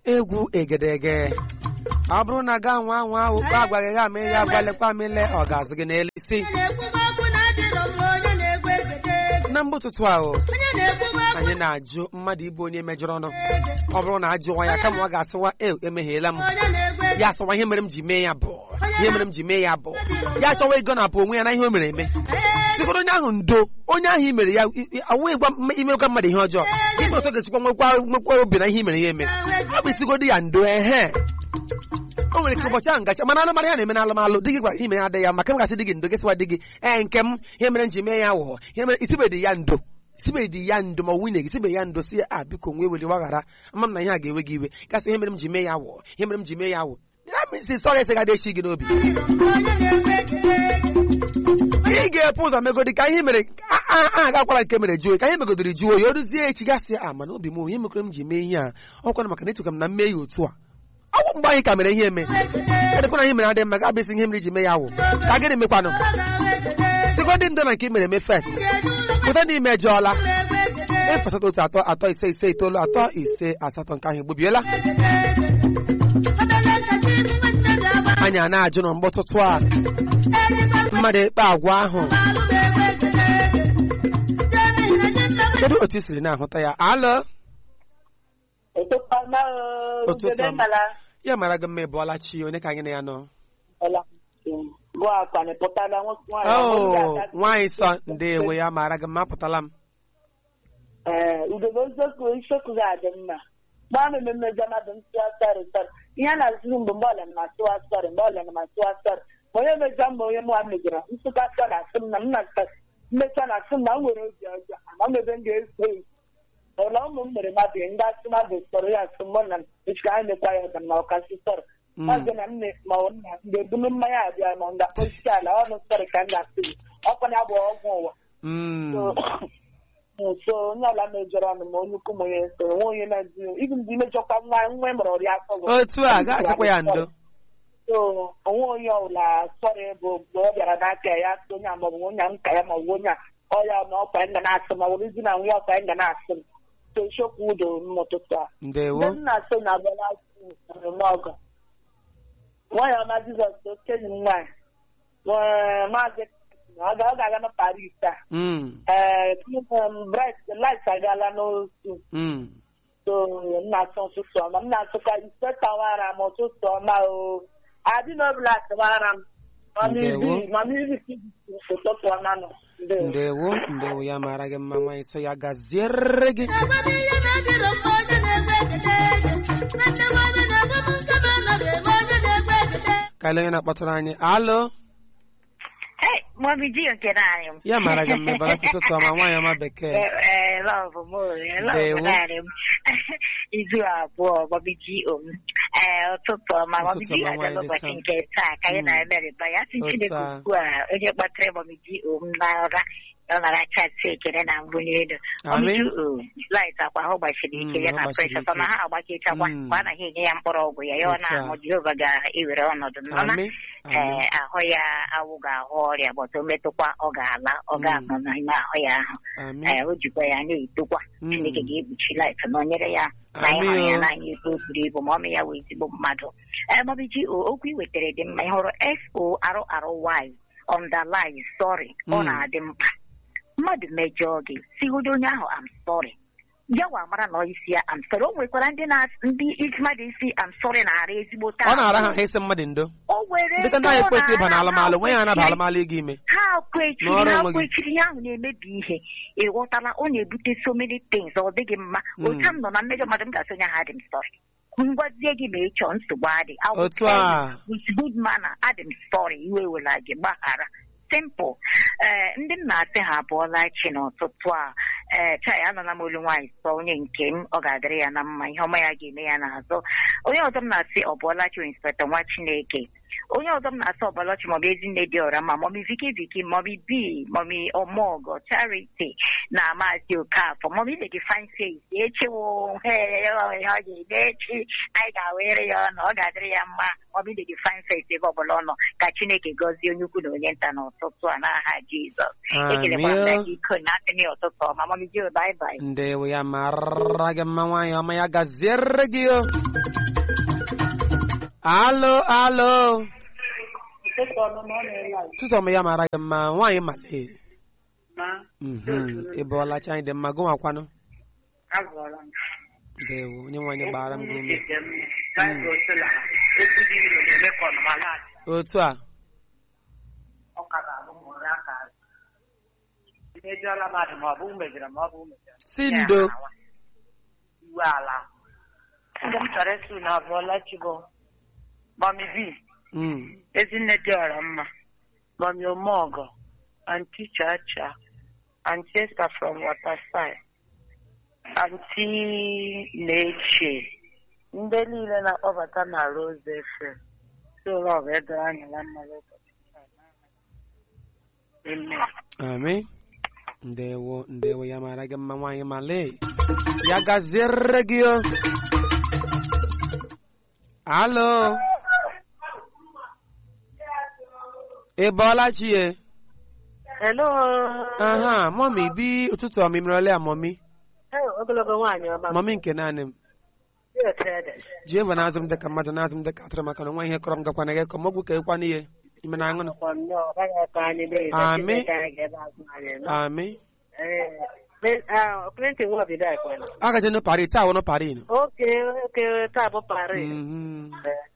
egwu egedege ọ bụrụ na ga nwa nwa ahụ kpa agwaghị gha ma ihe agwalekwa m ile ọ ga-azụ gị n'elu isi na mgbe ụtụtụ ahụ anyị na-ajụ mmadụ ịbụ onye mejọrọ ọnụ ọ bụrụ na ajụwa ya kama ọ ga-asịwa e emehiela m ya asịwa ihe mere m ji mee ya bụ ihe mere m ji mee ya bụ ya achọwa ego na-apụ onwe ya na ihe o mere eme sikọrọ onye ahụ ndo onye ahụ i mere ya awụghị imekwa mmadụ ihe ọjọọ ime otu ga-esikwa nwekwa nwekwa obi na ihe i mere ya eme ọ bụ isigodo ya ndo ehe o nwere ike ụbọchị ahụ ngacha mana alụmalụ ya na-eme na alụmalụ di gị gwara ihe mere ya adịghị ya maka m gasị di gị ndo gịsịwa di gị ee nke m ihe mere m ji mee ya wụọ ihe mere isibedi ya ndo isibedi ya ndo ma nwunye gị sibe ya ndo si ya a biko nwee weli waghara ama m na ihe a ga-ewe gị iwe gasị ihe mere m ji mee ya wụọ ihe mere m ji mee ya wụọ si sọrọ esi gadị echi gị n'obi ị ga-epu ụzọ megodi ka ihe mere a gakwara nke mere jụọ ka ihe megodiri jụọ ya o ruzie echi gasị a mana obi m ihe mekere m ji mee ihe a ọkwana maka na echekwa m na mme ya otu a ọgwụ mgbe anyị ka mere ihe eme edekwa na ihe mere adị mma ga abịasị ihe mere iji mee ya wụ ka gịnị mekwanụ sigodi ndo na nke mere eme fest pụta n'ime ejọọla ịpụsata otu atọ atọ ise ise itoolu atọ ise asatọ nke ahụ egbubiela anyị a na-ajụ na mgbe ụtụtụ a mmadụ ekpe agwa ahụ kedu otu i siri na-ahụta ya alụ ụtụtụ ya mara gị mma ị bụọla chi onye ka anyị na ya nọ nwaanyị sọ ndeewe ya mara gị mma apụtala m udobe eziokwu isiokwu gị adị mma gbaa m ememme mmadụ ntụgharị sọrị ihe a na-azụrụ mgbe mgbe ọlịa na atụwa sọrị mgbe ọlịa na atụwa sọrị ma onye mejọ mma onye mụa mejọrọ nsụka sọrị asị m na m na mmecha na asị m na m nwere obi ọjọọ ama m ebe m ga-eso ụlọ ụmụ m mere mmadụ ndị asị mmadụ sọrọ ya asị mụ na echika anyị mekwa ya ọga na ọkasị sọrọ maazị na nne ma ọ nna mgbe ebulu mmanya abịa ma ọ ga-akpọchi ala ọnụ sọrị ka m ga-asị gị ọkwa ya bụ ọgwụ ụwa so onye ọla mejọrọ ọnụ ma onye ukwu m onye so nwe onye na-ezi ibi ndị mejọkwa nwa nwa mụrụ ọrịa afọ otu a ga-asịkwa ya ndo so onwe onye ọbụla sọrọ bụ mgbe ọ bịara n'aka ya sị onye a maọbụ onye nka ya ma ọ bụ onye a ọya na ọkwa nga na-asị ma were zi na nwa ya ọkwa nga na-asị m so chokwu udo n'ụtụtụ a ndewo ndị nna so na abịala n'ọgọ nwanyị ọma jizọs okenyi m nwaanyị maazị ọ ga-aga na paris taa ee bright light agaala n'otu so nna asụ ụtụtụ ọma m na-asụkwa ispeta nwara m ụtụtụ ọma o adị n'obula atụwara m ụtụtụ ọma nọ ndewo ndewo ya mara gị mma nwaanyị so ya gaziere gị ka ele onye na-akpọtara anyị alụ Mọmi ji nke naanị m. ya mara gị mma bara ụtụtụ ọma nwaanyị ọma bekee Ee, lọvụ m lọvụ naanị m. Izu abụọ mọmi ji om. Ee, ụtụtụ ọma mọmi ji aga n'ụbọchị nke taa ka anyị na-emerịba ya sị Chineke ugbu a onye kpatara mọmi ji om n'ụra ọ nara chatị ekele na mbụ n'elu light akwa ahụ gbachiri ike ya na preshọ na ha agbakechakwa mgbe a naghị enye ya mkpụrụ ọgwụ ya ya ọ na-aṅụ Jehova ga-ewere ọnọdụ nnọna ee ahụ ya awụ ga-ahụ ọrịa bọta o metụkwa ọ ga-ala ọ ga-anọ n'ime ahụ ya ahụ ee o jikwa ya na-etokwa Chineke ga-ekpuchi light na onyere ya na ịhụrụ ya n'anya ebe o buru ibu ma ọmị ya wee ezigbo mmadụ ee mọbiji okwu ị wetara dị mma ị hụrụ S-O-R-R-Y underline sorry ọ na-adị mkpa mmadụ mejọọ gị sigodo onye ahụ am sorry ya wa mara na isi ya am sorry o nwekwara ndị na ndị mmadụ isi am sorry na-ara ezigbo taa ọ na-ara ha isi mmadụ ndo o were dịka ndị anyị kwesịrị ịba n'alụmalụ nwe ya anaba alụmalụ ịga ime ha kwechiri ha kwechiri ihe ahụ na-emebi ihe ịghọtala ọ na-ebute so many things ọ dịghị mma otu m nọ na mmejọ mmadụ m ga-asị onye ha dị m sorry ngwazie gị ma ị chọọ nsogbu adị otu a with good manner adị m sorry iwe wela gị gbaghara simple ee ndị m na-asị ha abụọla chi n'ụtụtụ a ee chai anọla m olu nwaanyị sọ onye nke m ọ ga-adịrị ya na mma ihe ọma ya ga-eme ya n'azụ onye ọzọ m na-asị ọ bụọla chi inspektọ nwa chineke onye ọzọ m na-asa ọbọlọchi maọbụ ezinne dị ọra mma maọbụ viki viki maọbụ bi maọbụ ọmọgọ charity na maazị okafọ maọbụ ile gị fine face echiwo ihe ọ ga-eme echi anyị ga-awere ya ọnụ ọ ga-adịrị ya mma maọbụ ile gị fine face ebe ọbụla ọ nọ ka chineke gọzie onye ukwu na onye nta n'ụtụtụ a n'aha jizọs ekelekwa m gị iko na atịnị ụtụtụ ọma maọbụ jio baibai ndewo ya mara gị mma nwaanyị ọma ya gaziere gị o alo alo tụtụ ọma ya mara gị mma nwaanyị male ị bụọla chi anyị dị mma gụnwakwanụ ndewo onye nwaanyị gbara m gị ume otu a si ndo iwe ala ndị m chọrọ ịsụ na abụọla chibo mami bi ezinne dị ọra mma mami omeọgọ anti chacha anti esta from waterside anti na-eche ndị niile na-akpọbata na rose fm soro ọbụ edoro anya na mmalụ Amen. ndewo ndewo ya mara gị mma nwaanyị male ya gaziere gị o alo ị bọọla chi ye hello aha mọmi bi ụtụtụ ọmịmịrị ole a mọmi ogologo nwaanyị ọma mọmi nke naanị m ji eva na-azụ m dịka mmadụ na-azụ m dịka atụrụ maka na nwa ihe kọrọ m gakwana gị ka mọgwụ ka ịkwana ihe ime na aṅụnụ Amị. amị Clinton nwa bido ekwana. agaje nụ pari taa wụnụ pari nụ Oke oke taa bụ Paris. Mhm.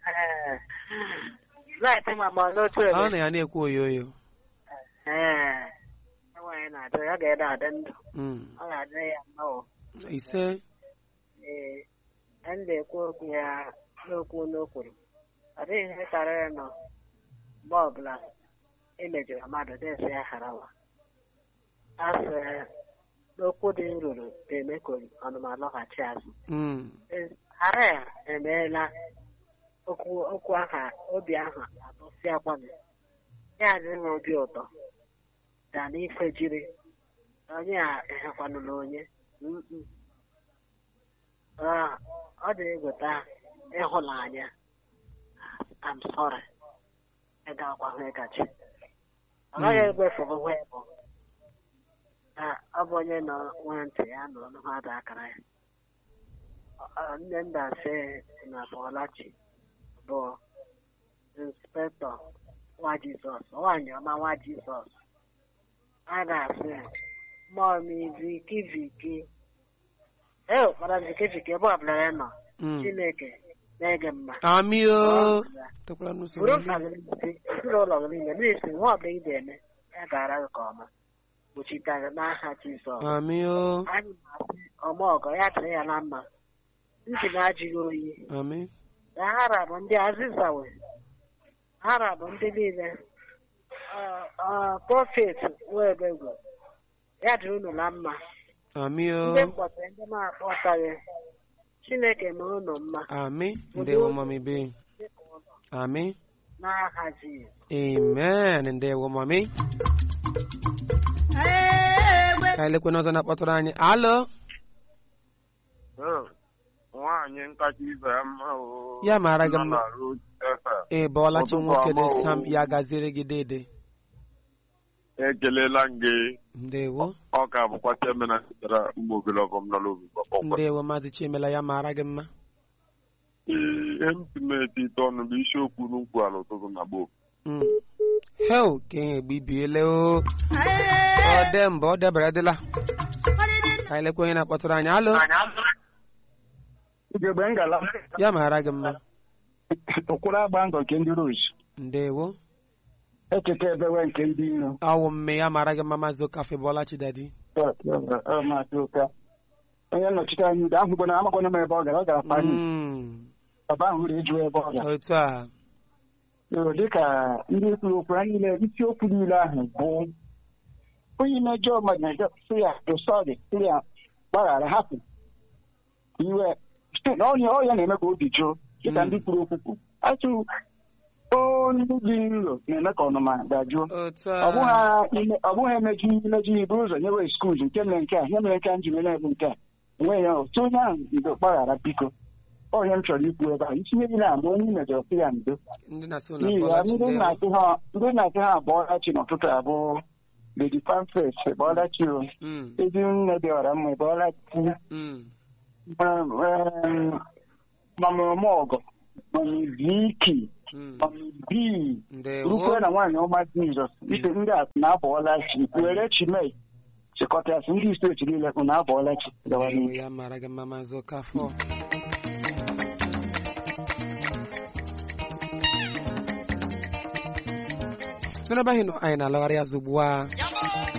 Light ma ma n'otu ebe. ọ na ya na-ekwu oyo oyo Ee. Nwaanyị na-adị ya ga-ede adị ndụ. Mm. Ọ ga-adị ya mma o. ise Ee. A na-ekwu okwu ya n'okwu n'okwuru. Ọ dịghị ihe karịrị nọ mgbe ọbụla emejọrọ mmadụ desi ya harawa. A sị n'okwu dị nruru ga-eme ka ọnụma lọghachi azụ. Mm. Ara ya emeela okwu okwu aha obi ahụ atụsịakwana ya adị m obi ụtọ ga n'ife jiri onye a ehekwanụla onye Mm-mm. Ah, ọ dị egota ịhụnanya I'm sorry ịgakwa hụ ịgachi ọ gaghị egbefu hụ ịbụ na ọ bụ onye nọ nwee ntị ya nọ n'ụhụ akara ya Ọ- nne nna sị na Bọlachi bụ inspektọ nwa Jizọs nwaanyị ọma nwa Jizọs a na-asị mọmi viki viki ee kpara viki viki ebe ọbụla ya nọ Mm. Chineke na-ege mma amị o tekwara n'usoro bụrụ ndị- mkpa gị n'isi ezinụlọ gị niile na-esi nwa ọbụla ị ga-eme ya gara gị ka ọma gbochite gị n'aha Jizọs amị o anyị na-asị ọmọgọ ya dịrị ya na mma ntị na-ajụghị oyi amị na hara bụ ndị azịzawe hara bụ ndị niile ọ- ọ, prọfet nwebegwu ya dịrị unu na mma amị o ndị mkpọtara ndị na-akpọtaghị chineke mee unu mma amị ndewo mọmi bi amị n'aha Jizọs amen ndewo mọmi ka anyị lekwe n'ọzọ na-akpọtụrụ anyị alo nwaanyị nkacha ibe ya mma o Ya mara gị Nọ mma. na Road FM. ị bọọla chi Ụtụtụ nwoke dị ọma o. sam ya gaziere gị dede ekelela m gị ndewo ọ ka bụkwa chemena sitere ụmụ ogologo m nọ n'obi gbakpọkwa ndewo maazị chiemela ya mara gị mma ihe m si m eti ite ọnụ bụ isiokwu n'ukwu ala ụtụtụ na gboo Mm. hel ka ihe egbe ibiele o ọ dị mbụ ọ debere dịla ka anyị lekwe onye na-akpọtụrụ anyị alo ugegbe ngala ya mara gị mma ụkwụrụ agba ngọ nke ndị rus ndewo ekeke ebewe nke ndị iro awụ mme ya mara gị mma maazị okafe bọọla chidadi Ọ maazị ụka onye nnọchite anya udo ahụ gbana amakwana m ebe ọ gara ọ gara pani Mm. ọba ahụ ụrụ eju ebe ọ gara otu a Ee, dịka ndị kwuru okwu ha niile isiokwu niile ahụ bụ onye mejọ mmadụ na-ejọ sị ya dosọrị sị ya gbaghara hapụ iwe site na onye ọya na-eme ka obi jụụ dịka ndị kwuru okwu atụ onye dị nro na-eme ka ọnụma dajụọ otu ọ bụghị ime- ọ bụghị emeji imeji ibu ụzọ nyewe skuul nke mere nke a ihe mere nke a nji mere bụ nke a onwe ya otu onye ahụ ndo gbaghara biko onye m chọrọ ikwu ebe a itinye gị na mgbe onye i mejọrọ sị ya ndo ndị na-asị ụlọ n'ihi ya ndị na-asị ha ndị na-asị ha abụọla chi n'ụtụtụ abụọ lady pamfes bọọla chi o ezi nne dị ọra mma bọọla chi mamụrụma ọgọ mami viki mami bii rukwe na nwaanyị ọma jizọs ite ndị a na-abọọla chi were chimei chịkọtasị ndị steeti niile ụ na-abọọla chi gawa n'ihu ya mara gị mma maazị Okafọ n'ebe anyị nọ anyị na-alagharị azụ ugbu a